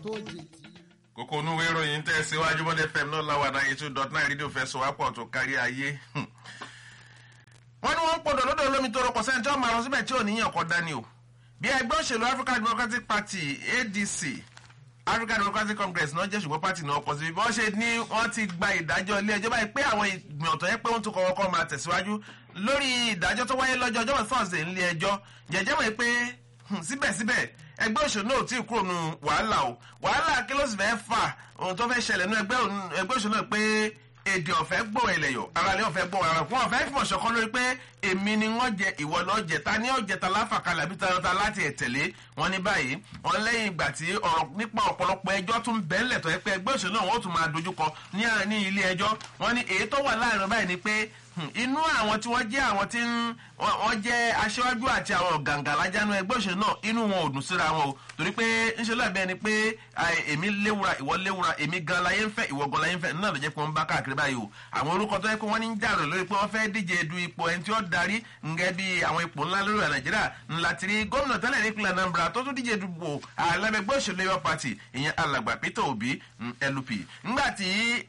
tó jẹ tí. kókó onúwé ìròyìn tẹ́ síwájú mọ́lẹ́ fm náà láwa náà two dot nine rédíò fẹ́ sọ wá pọ̀ tó kárí ayé. wọ́n ní wọ́n ń pọ̀dọ̀ lọ́dọ̀ olómi tó rọpò sẹ́ni tí wọ́n máa lọ síbẹ̀ tí ò níyàn kọ́ dání o. bí ẹgbẹ́ òṣèlú african democratic party adc african democratic congress náà jẹ́ ṣùgbọ́n party náà pọ̀ sí bí wọ́n ṣe ní wọ́n ti gba ìdájọ́ ilé ẹjọ́ báyìí pé àwọn ìgbìmọ̀ tó yẹ pé wọ́n tún kọ́ ọkọ́ máa tẹ̀síwájú lórí ìdájọ́ tó wáyé lọ́jọ́ ọjọ́ thursday nílé ẹjọ́ jẹ́jẹ́ mọ̀ pé síbẹ̀síbẹ̀ ẹgbẹ́ òṣèlú náà ò tí ì kúrò nù wàhálà o wàhálà kí ló sì fẹ́ fà ohun tó fẹ́ ṣẹlẹ̀ nínú ẹgbẹ́ òṣèlú náà pé èdè ọ̀fẹ́ gbọ́ ẹlẹ́yọ̀ aráàlú ọ̀fẹ́ gbọ́ ara fún ọ̀fẹ́ fìmọ̀ ṣọ̀kan lórí pé èmi ni wọ́n jẹ ìwọ lọ jẹ ta ní ọ̀jẹ̀ ta láfàkalẹ̀ àbí ta láti ẹ̀tẹ̀lé wọn ní báyìí wọn lẹ́yìn ìgbà tí ọ̀rọ̀ nípa ọ̀pọ̀lọpọ̀ ẹjọ́ tún bẹ́ẹ̀lẹ̀ tó yẹ pé ẹgbẹ́ òṣèlú náà wọ́n tún máa dojúkọ ní ilé ẹjọ́ wọn ní èyí tó wà láàrin báyìí ni pé inú àwọn tí wọ́n jẹ́ àwọn tí wọ́n jẹ́ aṣáájú àti àwọn gàǹgàlájánu ẹgbẹ́ òṣèlú náà inú wọn ò dùn síra wọn o torí pé ńṣe lọ́ọ̀ bẹ́ẹ̀ ni pé èmi léwura ìwọ léwura èmi gan láyé ń fẹ́ ìwọ gan láyé ń fẹ́ náà ló jẹ́ pé wọ́n bá káàkiri báyìí o àwọn orúkọ tó yẹ pé wọ́n ní ń jàrò lórí pé wọ́n fẹ́ díje du ipò ẹni tí ó darí ngẹ́ bí àwọn ipò ńlá lórí nàìjíríà ńlá tiri gómìnà tẹ́lẹ̀ nípìnlẹ̀ anambra tó tún díje dupò alẹ́gbẹ́ òṣèlú labour party ìyẹn alàgbà peter obi lup ńgbà tí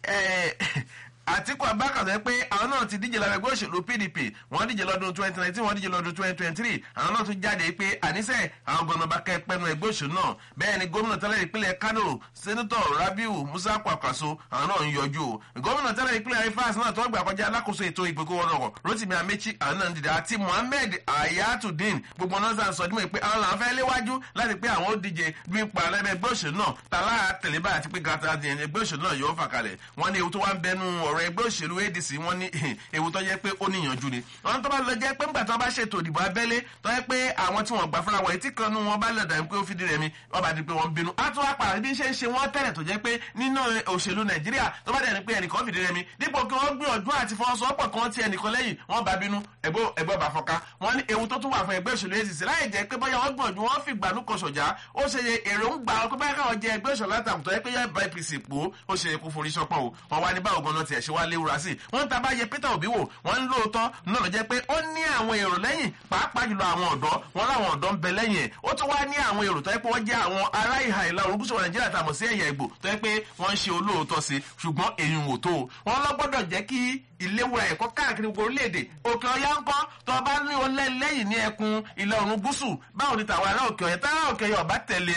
àtìkù abákan sọ pé àwọn náà ti díje lára ẹgbẹ́ òṣèlú pdp wọ́n díje lọ́dún twenty nineteen wọ́n díje lọ́dún twenty twenty three àwọn náà tún jáde pé àníṣe àwọn gómìnà bá kẹ́ pẹ́nu ẹgbẹ́ òṣèlú náà bẹ́ẹ̀ ni gómìnà tẹ́lẹ̀ ìpínlẹ̀ kano sẹ́nitọ̀ rabiu musa kwakwaso àwọn náà ń yọjú o gómìnà tẹ́lẹ̀ ìpínlẹ̀ rivers náà tó gbà kọjá alákòóso ètò ìgbèkó wọn lọ́wọ́ rotimi amechi àwọn náà ń dìde àti mohammed ayatudeen gbogbo náà sàn sọ dímọ̀ pé àwọn làwọn fẹ́ léwájú láti pé àwọn ó díje bí ipa alẹ́bẹ̀ ẹgbẹ́ òṣèlú náà tàlá tẹ̀lébà àti pé gàtà ẹgbẹ́ òṣèlú náà yóò fà kalẹ̀ wọ́n ní ewu tó wá ń bẹnu ọ̀rọ̀ ẹgbẹ́ òṣèlú adc wọ́n ní ewu tó jẹ́ pé ó níyànjú ni wọ́n tó bá lọ jẹ́ pé ńgbà tó bá ṣètò ìdìbò abẹ́lé tó jẹ́ pé àwọn tí wọ́n gbà fúnra wọ̀ etí kan nú wọn bá lẹ̀ dàbí pé ó fìdí rẹ̀ mi wọ́n bá di pé wọ́n bínú á tún wá pàrọ̀ bí ṣe ń ṣe wọ́n tẹ̀lẹ̀ tó jẹ́ pé nínú òṣèlú nàìjíríà tó bá dẹ̀ ní pé ẹnìkan fìdí rẹ̀ mi dípò kí wọ́n gbìyànjú àti fọwọ́sowọ́pọ̀ kan ti ẹnìkan lẹ́yìn wọ́n bá bínú ẹgbẹ́ bá fọká wọ́n ní ewu tó tún wà fún ẹgbẹ́ òṣèlú adc láì jẹ́ pé bóyá wọ́n gbìyànjú wọ́n fi gbànú kan ṣọ̀já ó ṣe èròǹgbà pé báyà káwọn jẹ ẹgbẹ́ òṣèlú látàkùn tó yẹ pé yẹ bá apc pò ó ṣe kó forí ṣọpọ̀ o wọ́n wá ní báwo gan-an tiẹ̀ ṣe wá léwura sí wọ́n ta bá yẹ peter obi wò wọ́n ń lóòótọ́ náà ló jẹ́ pé ó ní àwọn èrò lẹ́yìn pàápàá jùlọ àwọn ọ̀dọ́ wọn láwọn ọ̀dọ́ ń bẹ lẹ́yìn ẹ̀ ó tún wá ní àwọn èrò tó yẹ pé wọ́n jẹ́ àwọn ará ìhà ìlà oòrùn gúúsù nàìjíríà tàmọ̀ sí ẹ̀yà ìgbò tó yẹ pé wọ́n ń ṣe olóòótọ́ sí ṣùgbọ́n èyí wò tó wọn lọ gbọ́dọ̀ jẹ́ kí ìléwura ẹ̀kọ́ káàkiri gbogbo orílẹ̀-èdè òkè ọ̀yá ń kọ́ tó bá ní olẹ́ lẹ́yìn ní ẹkùn ìlà oòrùn gúúsù báwo ni tàwọn ará òkè ọ̀yá táwọn òkè ọ̀yá ọ̀bá tẹ̀lé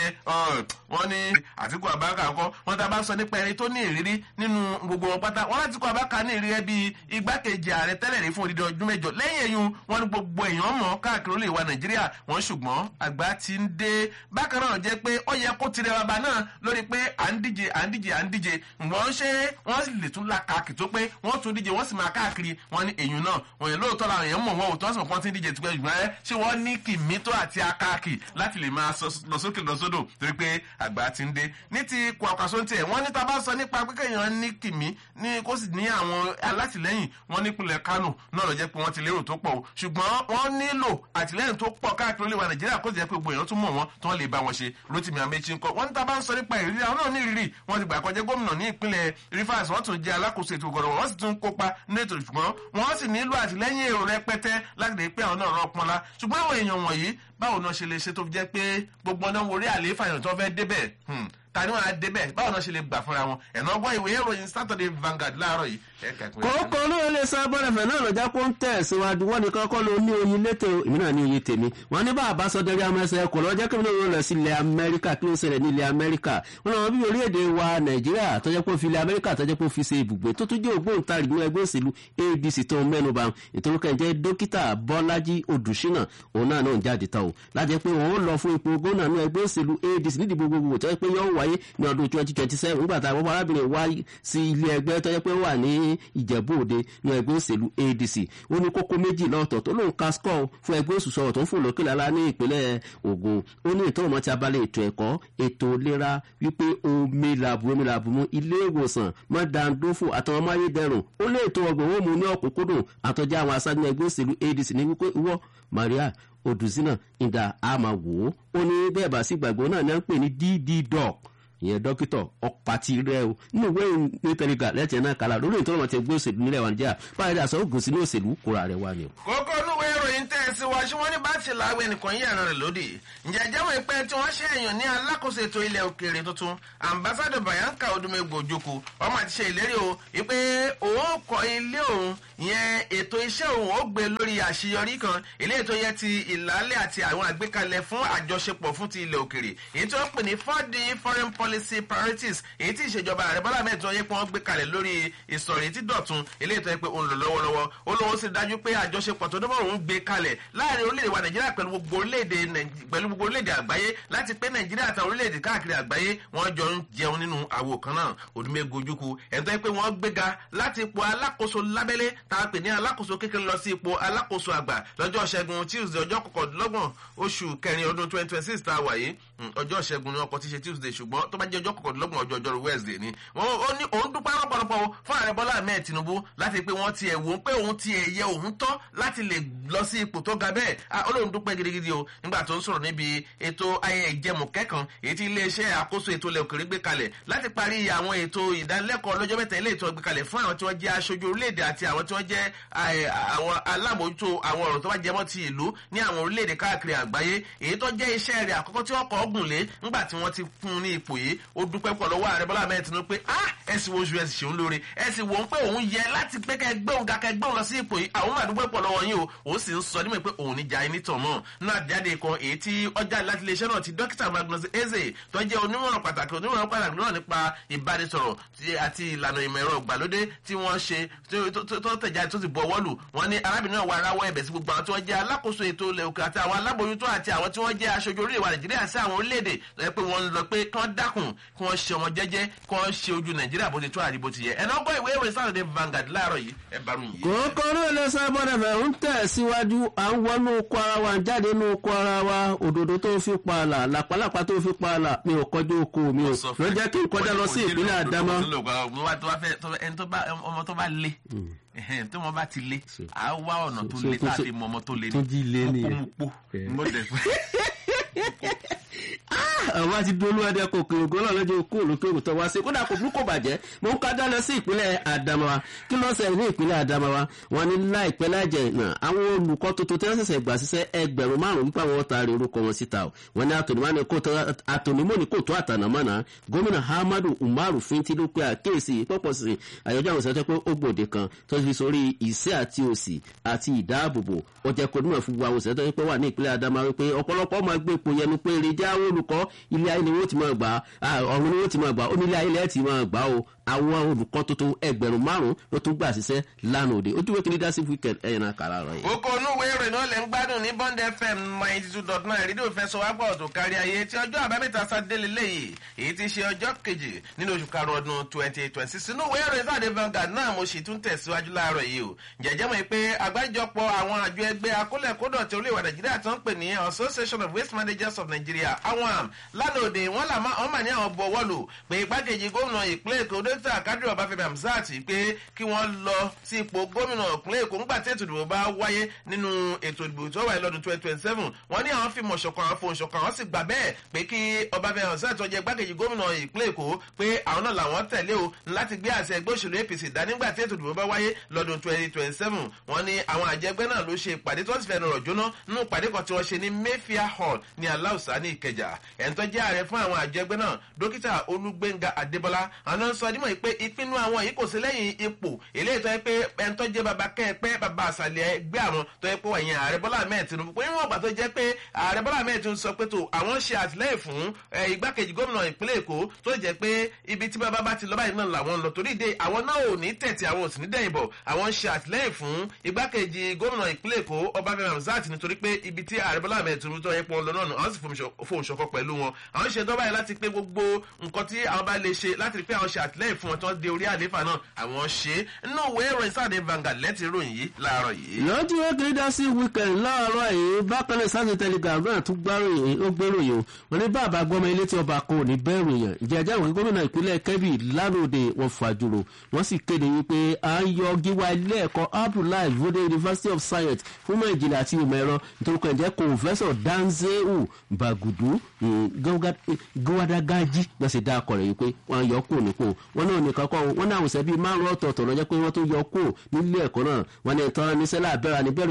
wọn ní àtìkú àbáka ńkọ́ wọn tá a bá sọ nípa ẹni tó ní ìrírí nínú gbogbo wọn pátá wọn láti kó àbáka ní ìrírí bíi igbákejì ààrẹ tẹ́lẹ̀ rí fún odidi ọdún mẹ́jọ lẹ́yìn ẹ̀yún wọn ní gbogbo èèyàn mọ̀ káàkiri olè wa nàìjíríà wọn ṣùgbọ́n àgbà ti ń dé bákan náà jẹ́ pé ó yẹ kó tirẹ̀ bàbá náà lórí pé à ń díje à ń díje à ń díje wọ́n ṣe wọ́n lè tún la kàkì tó pé wọ́n tún díje wọ́n sì máa káàkiri wọn ní èèyàn náà wọ́n yẹn lóòótọ́ làwọn èèyàn mọ̀ wọn ò tọ́ sọ̀ pọ́n ti ń díje tipẹ́ ṣùgbọ́n ẹ ṣé wọ́n ní kìmítọ́ àti akáàkì láti lè máa lọ sókè lọ sódò torí pé àgbà ti ń dé ní ti kwakwaso tiẹ̀ wọ́n ní tá a bá sọ nípa pé kéèyàn ní kìmí ní kó sì ní àwọn alátìlẹ́yìn wọn nípìnlẹ̀ kánò náà lọ jẹ́ pé wọ́n ti lérò tó pọ̀ o ṣùgbọ́n wọ́n nílò àtìlẹ́yìn tó pọ̀ káàkiri olè wa nàìjíríà kó sì jẹ́ pé gbogbo èèyàn tún mọ̀ wọ́n tí wọ́n lè bá wọn ṣe rotimi amechi ńkọ wọ́n ní tá a bá ń sọ nípa ìrírí àwọn náà ní ìrírí wọ́n ti gbà kọjá gómìnà ní ìpínlẹ̀ rivers wọ́n tún jẹ́ alákòóso ètò ìgọ̀rọ̀ wọ́n sì tún kópa ní ètò ìṣùgbọ́n wọ́n sì nílò àtìlẹ́yìn èrò rẹpẹtẹ láti lè pé àwọn náà rọ pọnla ṣùgbọ́n àwọn èèyàn wọ̀nyí báwo náà ṣe lè ṣe tó fi jẹ́ pé gbogbo náà wọlé àlééfà èèyàn tó fẹ́ débẹ̀ ta ni wọn á débẹ̀ báwo náà ṣe lè gbà fúnra wọn ẹ̀nà ọgbọ́n ìwé ìròyìn saturday vanguard láàárọ̀ yìí. kókó olóyè lè sá bọ́dẹ̀fẹ̀ náà lọ́jà kó ń tẹ̀ síwájú wọ́n ní kọ́kọ́ ló ní oyin létò èmi náà ní oyin tèmi wọ́n ní bàbá sọdẹ́rì amẹ́sẹ̀ kò lọ́jọ́ kí wọ́n lọ sí ilẹ̀ amẹ́ríkà kí ló ń ṣẹlẹ̀ ní ilẹ̀ amẹ́ríkà wọ́n lọ́wọ́ bí orílẹ̀-èdè wa nàìjíríà tọ́jọ́ pé ó fi ilẹ̀ amẹ́ríkà tọ́jọ́ pé ó fi ṣe ibùgbé tó tún jẹ́ ògbóǹtarìgì ní ẹgbẹ́ òṣèlú adc tó ń mẹ́nuba ìtorúkọ ìjẹ́ dókítà bọ́lájí odùṣínà òun náà náà ń jáde tán o lájẹ́ pé òun lọ fún ipò gómìnà ní ẹgbẹ́ òṣèlú adc nídìí gbogbogbò tọ́jọ́ pé yóò wáyé ní ọdún twenty twenty seven nígbà tá a wọ́pọ̀ arábìnrin wá sí ilé ẹgbẹ́ tọ́jọ́ pé wà ní ìjẹ̀bú òde ní ẹgbẹ́ òṣèlú adc ó ní kókó méjì lọ́tọ̀ tó lóun ka skọ́ fún ẹgbẹ́ òṣùṣọ́ tó ń fò lókè lálá ní ìpínlẹ̀ ogun ó ní ètò ọmọ tí a bá lè ètò ẹ̀kọ́ ètò ìlera wípé omi làbù omi làbù mu ilé ìwòsàn mọ́dàndófò àtàwọn amáyédẹrùn ó lé ètò ọgbọ̀n ó mú ní ọ̀kúnkúndùn àtọ́jà àwọn aṣáájú ẹgbẹ́ òṣèlú adc ní wípé ìwọ maria odùsínà ìdá àmà wò ó ó ní bẹ́ẹ̀ bá sí gbàgbọ́ náà ní à ń pè ní dd doc ìyẹn dókítà ọ̀pàtì rẹ o nínú ìwé ní tẹlifà lẹ́tẹ̀ẹ́ náà kàlà lórí ìtọ́nà ti gbé òṣèlú nílẹ̀ wa níjà báyìí àṣọ ògùn sínú òṣèlú kóra rẹ wá ni o. kókó inú ìwé ìròyìn tẹ̀ tẹ̀síwájú wọn ní bá ti làwọn ẹnìkan yí ẹ̀rọ rẹ̀ lódì ǹjẹ́ ẹ̀jẹ̀ wọn pé tí wọ́n ṣe èèyàn ní alákòóso ètò ilẹ̀ òkèèrè tuntun ambassadọ bayanka odumegbo ojoko ọmọ àti ṣe ìlérí o wípé òun kọ ilé òun yẹn ètò iṣẹ́ òun ó gbé lórí àṣeyọrí kan ilé ètò yẹn ti ìlàlẹ̀ àti àwọn àgbékalẹ̀ fún àjọṣepọ̀ fún ti ilẹ̀ òkèèrè èyí tó ń pè ní four d foreign policy priorities èyí tí ìṣèjọba ààrẹ bọ́lá mẹ́rin tó yẹ pé wọ́n gbé kalẹ̀ lórí ìsọ̀rí tí dọ̀tun ilé ètò yẹn pé òun lò lọ́wọ́lọ́wọ́ ó lóun sì dájú pé àjọṣepọ̀ tó dọ́bọ̀ òun gbé kalẹ̀ láàrin orílẹ̀-èdè wa nàìjíríà pẹ̀lú gbogbo orílẹ̀-èdè pẹ̀lú gbogbo orílẹ̀-èdè àgbáyé láti pé nàìjíríà àtàwọn orílẹ̀-èdè káàkiri àgbáyé wọ́n jọ ń jẹun nínú àwo kan náà òdùmẹ́gun ojúku ẹ̀tọ́ yẹ pé wọ́n gbéga láti ipò alákòóso lábẹ́lé tá a pè ní alákòóso kékeré lọ sí ipò alákòóso àgbà lọ́jọ́ ṣẹ́gun tuesday ọjọ́ kọkàndínlọ́gbọ̀n oṣù kẹrin ọdún twenty twenty six tá a wà yìí ọjọ́ ṣẹ́gun ni ọkọ̀ ti ṣe tuesday ṣùgbọ́n tó bá jẹ́ ọjọ́ kọkàndínlọ́gbọ̀n ọjọ́ ọjọ́rú wednesday ni ó ní òun dúpẹ́ lọ́pọ̀lọpọ̀ fún ààrẹ bọ́lá ahmed tinubu láti pé wọ́n tiẹ̀ wò ó pé òun tiẹ̀ yẹ òun tọ́ láti lè lọ sí ipò tó ga bẹ́ẹ̀ olóhùn dúpẹ́ gidigidi o nígbà tó ń sọ̀rọ̀ níbi ètò ayẹyẹ ìjẹmùkẹ́ kan èyí tí iléeṣẹ́ àkóso ètò ilẹ̀ òkèrè gbé kalẹ̀ láti parí àwọn ètò ìdánilẹ́kọ̀ọ́ lọ́jọ́ mẹ́ta ilé ìtọ́ gbé kalẹ̀ fún àwọn tí wọ́n jẹ́ aṣojú orílẹ̀-èdè àti àwọn tí wọ́n jẹ́ àwọn alábòójútó àwọn ọ̀rọ̀ tó bá jẹmọ́ ti ìlú ní àwọn orílẹ̀-èdè káàkiri àgbáyé èyí tó jẹ́ iṣẹ́ rẹ̀ àkọ́kọ́ tí wọ́n kọ́ ọ̀gùn lé ńgbà tí wọ́n ti fún un ní ipò yìí ó dúpẹ́ pọ̀ lọ́wọ́ ààrẹ bọ́lá mẹ́rin tinú pé ah ẹ̀sìn wo oṣù ẹ̀sìn ṣeun lóore ẹ̀sìn wò ń pé òun yẹ láti pé kẹ́ gbé òun ga kẹ́ gbé òun lọ sí ipò yìí àwọn máa dúpẹ́ pọ̀ lọ́wọ́ yín o òun sì ń sọ nímọ̀ pé òun ní jà ẹni tàn mọ́ nínú àjáde kan èyí tí ọjà láti iléeṣẹ́ náà ti dókítà magnus eze tó jẹ́ onímọ̀ràn pàtàkì onímọ̀ràn pàtàkì náà nípa ìbánisọ̀rọ̀ àti ìlànà ìmọ̀ ẹ̀rọ ìgbàlódé tí wọ́n ṣe tó tẹ̀jáde tó ti bọ̀ wọ́lù wọ́n ní arábìnrin náà wà aráwọ̀ ẹ̀bẹ̀ sí gbogbo àwọn tí wọ́n jẹ́ alákòóso ètò ilẹ̀ òkè àti àwọn alábòójútó àti àwọn tí wọ́n jẹ́ aṣojú orílẹ̀ wa nàìjíríà sí àwọn orílẹ̀-èdè lọ́yẹ́ pé wọ́n ń lọ pé kí wọ́n dákun kí wọ́n ṣe ọmọ jẹ́jẹ́ kí wọ́n ṣe ojú nàìjíríà bó ti tó àdìbò ti yẹ ẹ̀ náà gbọ́ ìwé ìròyìn Saturday Vanguard láàárọ̀ yìí ẹ̀ bá rùn yìí. kòkòrò ilé sábọ́dẹ̀fẹ̀ ń tẹ̀ síwájú à ń wọnú oko ara wa jáde nínú oko ara wa òdòdó tó fi pa àlà làpálàpá tó fi pa àlà mi ò kọjú oko mi ò ló jẹ́ kí n kọjá lọ sí ìpínlẹ̀ àdámọ́. ọmọ tó bá lé tí wọn bá ti lé a wá ọ̀nà tó lé tá a fi mọ ọmọ tó lé tó jí lé ní nìyẹn. kókómùpó mo dẹ̀ fún àwọn ti dúró lóde kò kéré ògbó náà lọ́jọ́ kó olókèrò tó wá sí kódà kò burúkú bàjẹ́ mo ń kájá lọ sí ìpínlẹ̀ Adamawa kí ló ń ṣẹlẹ̀ ní ìpínlẹ̀ Adamawa wọn ní láìpẹ́ láìjẹ́ náà àwọn olùkọ́ tuntun tí wọ́n ṣẹ̀ṣẹ̀ gbà síṣẹ́ ẹgbẹ̀rún márùn-ún nípa àwọn taari orúkọ wọn síta o wọn ní àtònímọ́ni kò tó àtànàmọ́nà gómìnà Ahmadu Umaru Finti ló pe àkéèsí pọ́pọ̀ sí àyọjọ́ àwọn ìṣẹ́jọ́ pé ó gbòde kan tó fi sórí ìṣẹ́ àti òsì àti ìdáàbòbò ó jẹ́ kó nímọ̀ fún wa àwọn ìṣẹ́jọ́ pé wà ní ìpínlẹ̀ Adamawa pé ọ̀pọ̀lọpọ̀ máa gbé ipò yẹnu pé èrè já olùkọ́ ilé ayé ni wọ́n ti máa gbà á ọ̀run ni wọ́n ti máa gbà ó ní ilé ayé lẹ́ẹ̀ ti máa gbà ó àwọn olùkọ́ tuntun ẹgbẹ̀rún márùn-ún ló tún gbà síṣẹ́ lánàá òde ojú wékìlì dá sí weekend ẹ̀yìn náà kàrà rọ̀ yìí. oko onúwe ìròyìn náà lè ń gbádùn ní Bond FM ninety two dot nine rédíò fẹsọ̀wápọ̀ tó kárí ayé tí ọjọ́ àbámẹ́ta sátidé lélẹ́yìí èyí ti ṣe ọjọ́ kejì nínú oṣù karùn-ún ọdún twenty twenty six inú ìwé ìròyìn sáà dé Vanguard náà mo sì tún tẹ̀síwájú láàárọ̀ yìí o jẹ́jẹ́ mọ̀ pé àgbájọpọ̀ àwọn àjọ ẹgbẹ́ akólẹ̀kódọ̀ tí olóòwà Nàìjíríà tó ń pè ní Association of Waste Managers of Nigeria awam lánàá òde wọn là wọn mà ní àwọn bọwọ́lù pé igbákejì gómìnà ìpínlẹ̀ Èkó dókítà Kádírì Ọbáfẹ́mi Hamzat pé kí wọ́n lọ sí ipò gómìnà ìpínlẹ̀ Èkó ńgbà tí ètò ìdìbò bá wáyé nínú ètò ìdìbò tó wáyé lọ́dún twenty twenty seven wọ́n ní àwọn fìmọ̀ ṣọ̀kan àwọn fohùn ṣọ̀kan àwọn sì gbà bẹ́ẹ̀ pé kí Ọbáfẹ́mi Hamzat tó jẹ́ igbákejì gómìnà ìpínlẹ̀ Èkó pé àwọn náà làwọn tẹ̀lé o láti gbé àṣẹ ẹgbẹ́ òṣèlú APC dá nígbà tí ètò ìdìbò bá wáyé lọ́dún twenty twenty seven wọ́n ní àwọn àjẹgbẹ́ náà ló ṣe ìpàdé tí wọ́n sì fẹ́ẹ́ rọ̀ jóná nínú ìpàdé kan tí wọ́n ṣe ní Mayfair Hall ní Aláùsá ní Ìkẹjà ẹ̀ ń tó jẹ́ ààrẹ fún àwọn àjẹgbẹ́ náà dókítà Olúgbénga Adébọ́lá àwọn sọ dímọ̀ pé ìpinnu àwọn yìí kò sí lẹ́yìn ipò eléyìí tó yẹ pé ẹ̀ ń tó jẹ́ baba kẹ́ẹ̀pẹ́ baba àṣàlẹ̀ ẹgbẹ́ àwọn tó yẹ pé wà yẹn ààrẹ Bọ́lá Ahmed Tinubu pé níwọ̀n ìgbà tó jẹ́ pé ààrẹ Bọ́lá Ahmed Tinubu sọ pé tó àwọn ṣe àtìlẹ́yìn fún igbákejì gómìnà ìpínlẹ̀ Èkó tó jẹ́ pé ibi tí bàbá bá ti lọ báyìí náà làwọn ń lọ torí ìdè àwọn náà ò ní tẹ̀tì àwọn ò sì ní dẹ̀yìn bọ̀ àwọn ṣe àtìlẹ́yìn fún igbákejì gómìnà ìpínlẹ̀ Èkó Ọbáfẹ́mi Hamzat nítorí pé ibi tí ààrẹ Bọ́lá Ahmed Tinubu tó yẹ pọ̀ lọ náà àwọn sì fohùn ṣọ̀kan pẹ̀lú wọn àwọn ṣe dọ́bàá yẹn láti pé gbogbo nǹkan tí àwọn bá lè ṣe láti rí pé àwọn ṣe àtìlẹ́yìn fún wọn tí wọ́n dé orí àléfà náà àwọn ṣe é nínú ìwé ìròyìn sáàdé Vanguard lẹ́tì ìròyìn yìí láàárọ̀ yìí. lọ́jọ́ wẹ́kìlì dá sí weekend láàárọ̀ yìí bákan náà sáàdé telegram náà tún gbáròyìn ó gbéròyìn o wọn ní bàbá gbọmọ ilé tí ọba kan ò ní bẹ́ẹ̀rù yàn ìjẹ́jẹ́ àwọn gómìnà ìpínlẹ̀ Kebbi lánàá wọn fàjùrò wọ́n sì kéde wípé à ń yọ gíwá ilé ẹ̀kọ́ Abdullahi Vode University of Science fún mọ̀ ìjìnlẹ̀ àti ìmọ̀ ẹ̀rọ nítorí kan jẹ́ Professor Danzeu Bagudu gọ́wádàgájí náà sì dá akọ rẹ̀ yìí pé wọ́n yọ kúrò nípò wọn náà nìkan kọ́ wọn náà àwòsàn bíi márùn ọ̀tọ̀ọ̀tọ̀ lọ́jọ́ pé wọ́n tó yọ kúrò nílé ẹ̀kọ́ náà wọn ní ìtàn níṣẹ́ láàbẹ̀rẹ̀ níbẹ̀rẹ̀ tó yẹ pé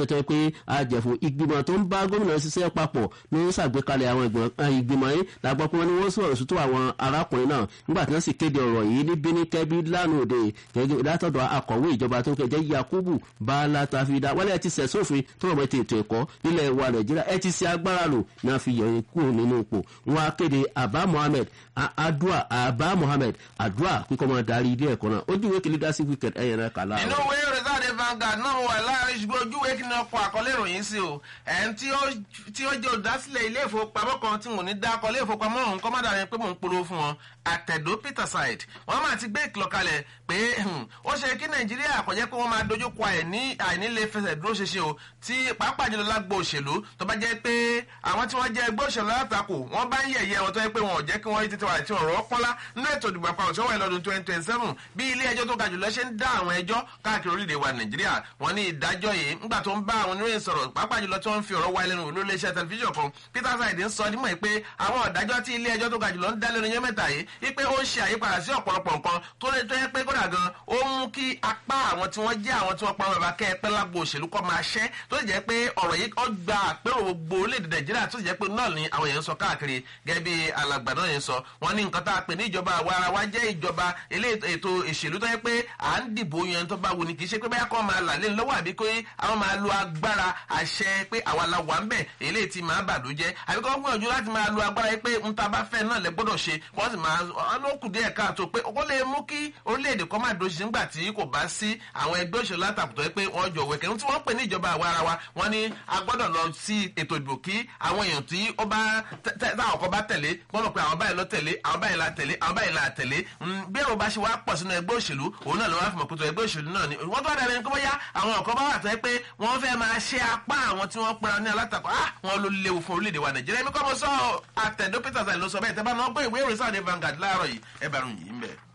àjẹ̀fún ìgbìmọ̀ tó ń bá gómìnà ṣiṣẹ́ papọ̀ ní ṣàgbékalẹ̀ àwọn ìgbìmọ̀ yìí làgbọ́ pé wọ́n ní wọ́n sọ̀rọ̀ sùtú àwọn arákùnrin náà nígbà tí wọ́n sì kéde ọ̀rọ̀ yìí ní bíníkẹ́bí lánàá òde gẹ́gẹ́ látọ̀dọ̀ akọ̀wé ìjọba tó kẹjẹ́ yakubu bala tafida wọ́n lẹ́ẹ̀ ti sẹ̀ sófin tó rọ̀ mọ́ ètò ètò ẹ̀kọ́ nílẹ̀ wa nàìjíríà ẹ ti ṣe agbára lò ní a fi yọ kúrò nínú ipò wọn á kéde abba mohammed adua abba mohammed adua kíkọ́ máa darí ilé ẹ̀kọ́ náà ó dìwé kí leadership weekend ẹ̀yẹn náà kàlá. inú ìwé rẹ̀sáde Vanguard náà wà láàrin ṣùgbọ́n ojúwe kí ni ọkọ̀ àkọlé ìròyìn sí o ẹ̀ń tí ó jẹ́ olùdásílẹ̀ ilé ìfowópamọ́ kan tí mò ní dá akọlé ìfowópamọ́ ọ̀hún kọ́ má dàrí pé mò ń polówó fún wọn àtẹ̀dó peterside wọ́n máa ti gbé ìkìlọ̀ kalẹ̀ pé ó ṣe kí nàìjíríà kò jẹ́ pé wọ́n máa dojú kọ àìnílé fẹsẹ̀ dúró ṣeṣe o tí pàápàá jùlọ lágbo òṣèlú tó bá jẹ́ pé àwọn tí wọ́n jẹ́ ẹgbẹ́ òṣèlú látakò wọ́n bá ń yẹ̀yẹ́ wọn tó yẹ pé wọn ò jẹ́ kí wọ́n rí títí wà tí ọ̀rọ̀ pọ́nlá nínú ètò ìdìbò àpapọ̀ tí wọ́n wà lọ́dún twenty twenty seven bí ilé ẹjọ́ tó ga jùlọ ṣe ń dá àwọn ẹjọ́ káàkiri orílẹ̀ wa nàìjíríà wọ́n ní ìdájọ́ yìí ńgbà tó ń bá àwọn oníròyìn sọ̀rọ̀ pàápàá jùlọ tí wọ́n ń fi ọ̀rọ̀ wá lẹ́nu lórí iléeṣẹ́ tẹlifíṣàn kan peter saidi ń sọ nímọ̀ pé àwọn ọ̀dájọ́ tí ilé ẹjọ́ tó ga jùlọ ń dá lẹ́nu yẹn mẹ́ta yìí wípé ó ń ṣe àyípadà sí ọ̀pọ̀lọpọ̀ nǹkan tó lè tó yẹ pé kódà gan ó mú kí apá àwọn tí wọ́n jẹ́ àwọn tí wọ́n pa bàbá kẹ́ ẹ pẹ́ lágbo òṣèlú kọ́ máa ṣẹ́ tó sì jẹ́ pé ọ̀rọ̀ yìí ó gba àpérò gbogbo orílẹ̀-èdè nàìjíríà tó sì jẹ́ pé náà ni àwọn èèyàn ń sọ káàkiri gẹ́gẹ́ bí alàgbà náà yẹn sọ wọ́n ní nǹkan tá a pè ní ìjọba àwa ara wa jẹ́ ìjọba ilé ètò ìṣèlú tó yẹ pé à ń dìbò yan tó bá wù ní kì í ṣe pé báyà kọ́ máa là lé lọ́wọ́ àbí pé àwọn máa lo agbára àṣẹ pé àwa la wà ń bẹ̀ eléyìí ti máa bàdó jẹ́ àbí kọ́ gbìyànjú láti máa lo agbára yìí pé n ta bá fẹ́ náà lẹ gbọ́dọ̀ ṣe wọ́n sì máa ọlọ́kùn díẹ̀ káàtó pé ó lè mú kí orílẹ̀-èdè kan máa dòṣì nígbà tí kò bá sí àwọn ẹgbẹ́ òṣèlú látàkùtọ̀ yìí pé wọ́n jọ wẹ̀kẹ́ tí wọ́n pè ní ìjọba àwa ara wa wọ́n ní a gbọ́dọ̀ lọ sí ètò ìdìbò kí àwọn èèyàn tí ó bá táwọn kan bá tẹ̀lé gbọ́dọ̀ pé àwọn báyìí lọ tẹ̀lé àwọn báyìí la tẹ̀lé àwọn báyìí la tẹ̀lé bí èrò bá ṣe wá pọ̀ sínú ẹgbẹ́ òṣèlú òun náà ló wá fi mọ̀ pé tó ẹgbẹ́ òṣèlú náà ni wọ́n tó wá dàbí ẹni kó bóyá àwọn ọ̀kan bá wà tó yẹ pé wọ́n fẹ́ máa ṣe apá àwọn tí wọ́n pera ní alátakò ah wọ́n ló léwu fún orílẹ̀-èdè wa nàìjíríà èmi kọ́ mo sọ àtẹ̀dó peter sani ló sọ bẹ́ẹ̀ tẹ́ bá náà gbé ìwé ìròyìn sáà Vanguard láàárọ̀ yìí ẹ bá rún yìí ń bẹ̀.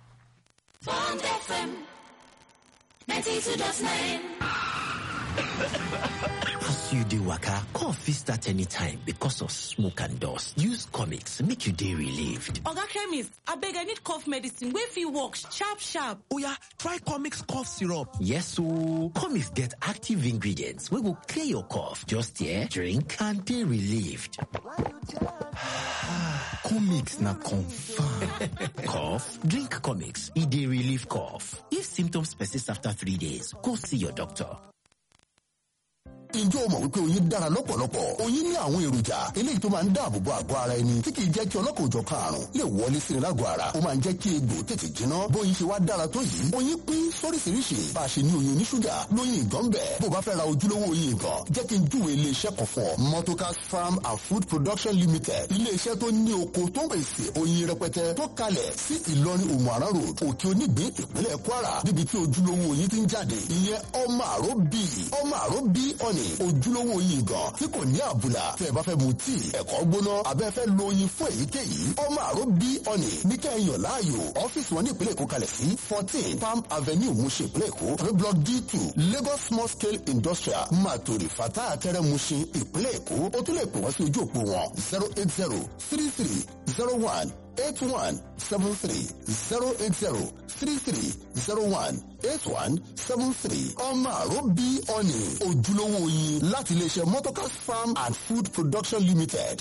Bond FM ninety two dot nine. As you dey waka, cough fit start anytime because of smoke and dust. Use comics make you dey relieved. Oga chemist, abeg I need cough medicine wey fit work sharp sharp. Oya, try comics cough syrup. Yes ooo, comics get active ingredients wey go clear your cough. Just here, drink and dey relieved. comics na confam. cough? Drink comics, e dey relieve cough. If symptoms persist after three days, go see your doctor. Ǹjẹ́ o mọ̀ wípé oyin dára lọ́pọ̀lọpọ̀? Oyin ní àwọn èròjà eléyìí tó máa ń dáàbò bo àgọ́ ara ẹni tí kìí jẹ́ kí ọlọ́kọ̀ọ́jọ̀kan àrùn lè wọlé sí ni lágọ̀ọ́ ara. Ó máa ń jẹ́ kí egbò tètè jiná. Bóyin ṣe wá dára tó yìí. Oyin pín sóríṣiríṣi. Bá a ṣe ní oyin oníṣúgà lóyin ìgàn bẹ̀. Bó o bá fẹ́ ra ojúlówó oyin ìgàn, jẹ́ kí n júwe ilé-iṣẹ́ kan fún ọ. Motocas Farm and Food Production Limited. Ilé-iṣẹ́ tó ní oko tó ń pèsè oyin rẹpẹtẹ tó kalẹ̀ sí Ìlọrin Òmùaran Road, Òkè Onígbín, ìpínlẹ̀ Kwara. Níbi tí ojúlówó oyin ti ń jáde. Ìyẹn ọmọ àró bíi ọmọ àró bíi ọ̀nì ojúlówó oyin gan tí kò ní àbùlà tẹ́ ẹ bá fẹ́ mu tíì ẹ̀kọ́ gbóná abẹ́ fẹ́ lo oyin fún èyíkéyìí ọmọ àró bí ọ̀nì ní kẹ́hìnyàn láàyò ọ́fíìsì wọn ní ìpínlẹ̀ èkó kalẹ̀ sí fourteen palm avenue mushin ìpínlẹ̀ èkó tàbí block d two lagos small scale industrial matori fata atẹ́rẹ́ mushin ìpínlẹ̀ èkó ó tún lè pè wọ́n sí ojú òpó wọn zero eight zero three three zero one eight one seven three zero eight zero three three zero one eight one seven three ọmọ àrò bí ọ̀nì ojúlówó oyin láti iléeṣẹ́ motocas farm and food production limited.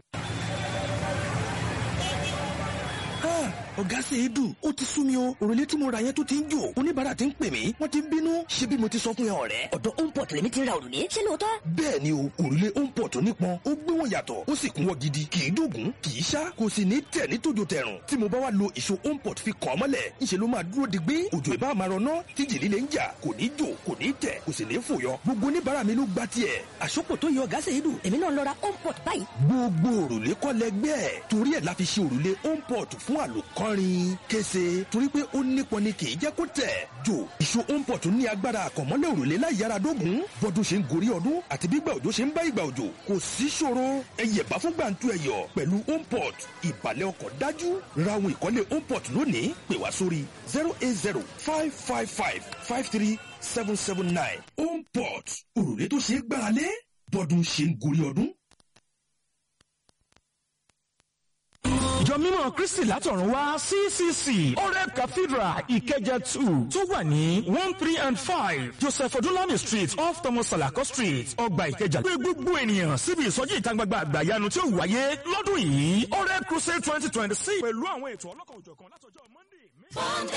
ọ̀gá ṣe é dùn ó ti sú mi o òrùlé tí mo ra yẹn tó ti ń jò oníbàárà ti ń pè mí wọ́n ti ń bínú ṣé bí mo ti sọ fún yẹn ọ̀rẹ́. ọ̀dọ̀ homeport lèmi ti ń ra òrùlé ṣé lóòótọ́. bẹ́ẹ̀ ni o òrùlé homeport nípọn ó gbé wọn yàtọ̀ ó sì kún wọn gidi kì í dògún kì í ṣá kò sì ní tẹ̀ ní tòjò tẹ̀rùn tí mo bá wá lo ìṣó homeport fi kàn án mọ́lẹ̀ ńṣe ló máa dúró digbí òjò ìbá máa rọná tí jì líle ń jà kò ní jò kò ní tẹ̀ kò sì ní fòyọ gbogbo oníbàárà mi ló gba tiẹ̀. àsopọ̀ tó yẹ ọ̀gá ṣe é dùn èmi náà lọ ra homeport báyìí. gbogbo òrùlé kọ́ lẹgbẹ́ torí ẹ̀ la fi ṣe òrùlé homeport fún àlòkọ́rin kése torí pé ó nípọn ni kì í jẹ́ kó tẹ̀. jò ìṣó homeport ní agbára àkànmọ́lẹ̀ òrùlé láì yára dógùn bọ́dún ṣe ń gorí ọdún àti bí gbà òjò ṣe ń bá ìgbà òjò kò sí ṣòro ẹyẹ bá fún gbàǹtu ẹyọ pẹ̀lú homeport ìbàlẹ̀ ọkọ̀ dájú ra ohun ìkọ́lé homeport lónìí pè wá sórí zero eight zero five five five five three seven seven nine homeport òrùlé tó ṣe é gbáralé bọ́dún ṣe ń gorí ọdún ìjọ mímọ́ kristi látọ̀run wá ccc oreb cathedral ìkẹjà two tó wà ní one three and five joseph odúlámì street off thomas salako street ọgbà ìkẹjà pé gbogbo ènìyàn síbi ìsọjí ìta gbangba àgbàyanu tí ó wáyé lọ́dún yìí oreb crusade twenty twenty six pẹ̀lú àwọn ètò ọlọ́kan òjọ̀kan látọjọ́ monday.